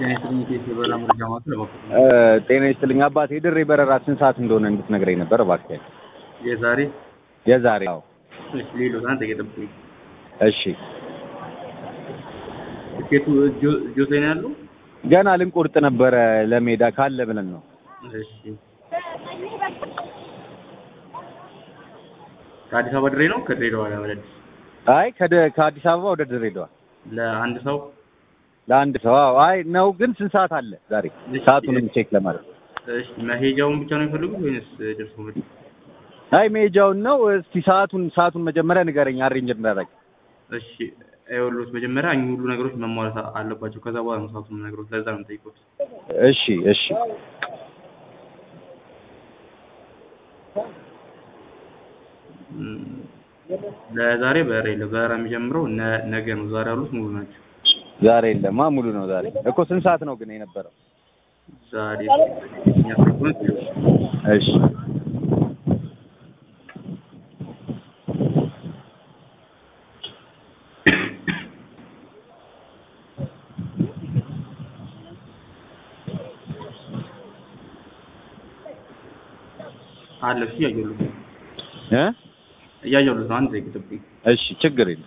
ጤና ይስጥልኝ ኬስ የበረራ መረጃ ማዕከል እባክዎ። ጤና ይስጥልኝ አባቴ የድሬ በረራ ስንት ሰዓት እንደሆነ እንድትነግረኝ ነበር እባክህ። የዛሬ የዛሬ አዎ። እሺ ሌሎት አንተ እየጠብቁኝ። እሺ ትኬቱ እጆ- እጆት ላይ ነው ያለው? ገና ልንቆርጥ ነበረ ለሜዳ ካለ ብለን ነው። እሺ ከአዲስ አበባ ድሬ ነው ከድሬዳዋ ወደ አዲስ አይ ከደ- ከአዲስ አበባ ወደ ድሬዳዋ ለአንድ ሰው ለአንድ ሰው አዎ። አይ ነው ግን ስንት ሰዓት አለ ዛሬ? ሰዓቱንም ቼክ ለማድረግ እሺ መሄጃውን ብቻ ነው የሚፈልጉት ወይንስ ደርሶ መልስ? አይ ሜጃውን ነው። እስቲ ሰዓቱን ሰዓቱን መጀመሪያ ንገረኝ አሬንጅ እንዳደረግ። እሺ ይኸውልዎት መጀመሪያ እኚህ ሁሉ ነገሮች መሟላት አለባቸው። ከዛ በኋላ ነው ሰዓቱን ነገሮች ለዛ ነው የምጠይቁት። እሺ እሺ እም፣ ለዛሬ በረራ የለም። በረራ የሚጀምረው ነ- ነገ ነው። ዛሬ ያሉት ሙሉ ናቸው። ዛሬ የለማ ሙሉ ነው ዛሬ እኮ ስንት ሰዓት ነው ግን የነበረው? ዛሬ የሚያስረክቡት እሺ አለ እሱ እያየሁልህ ነው እ እያየሁልህ ነው። አንድ ደቂቃ ጠብቁኝ። እሺ ችግር የለም።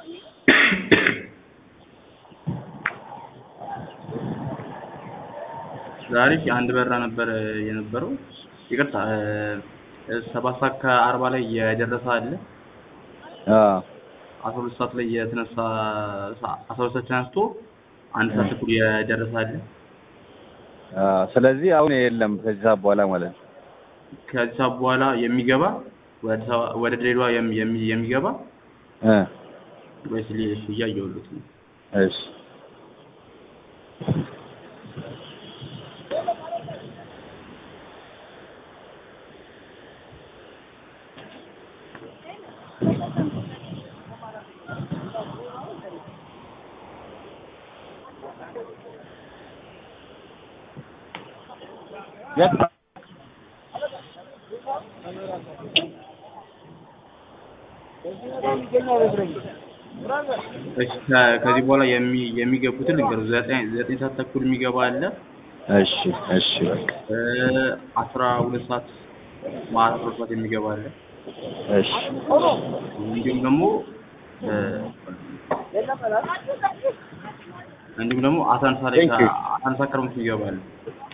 ዛሬ እሺ አንድ በረራ ነበር የነበረው። ይቅርታ እ፣ ሰባት ሰዓት ከአርባ ላይ የደረሰ አለ። አዎ አስራ ሁለት ሰዓት ላይ የተነሳ አስራ ሁለት ሰዓት ተነስቶ አንድ ሰዓት ተኩል የደረሰ አለ። አዎ ስለዚህ አሁን የለም ከዚህ ሰዓት በኋላ ማለት ነው። ከዚህ ሰዓት በኋላ የሚገባ ወደ አዲስ አበባ ወደ ድሬዳዋ የሚ- የሚ- የሚገባ እ ወይስ ሌ- እሺ እያየሁልህ ነው። እሺ የት እሺ ከ- ከዚህ በኋላ የሚ የሚገቡትን ልንገርህ። ዘጠኝ ዘጠኝ ሰዓት ተኩል የሚገባ አለ። እሺ እሺ በቃ እ፣ አስራ ሁለት ሰዓት ማታ አስራ ሁለት ሰዓት የሚገባ አለ። እሺ እንዲሁም ደግሞ እ፣ እንዲሁም ደግሞ አስራ አንድ ሰዓት ላይ Thank you. አስራ አንድ ሰዓት ከሩብ የሚገባ አለ።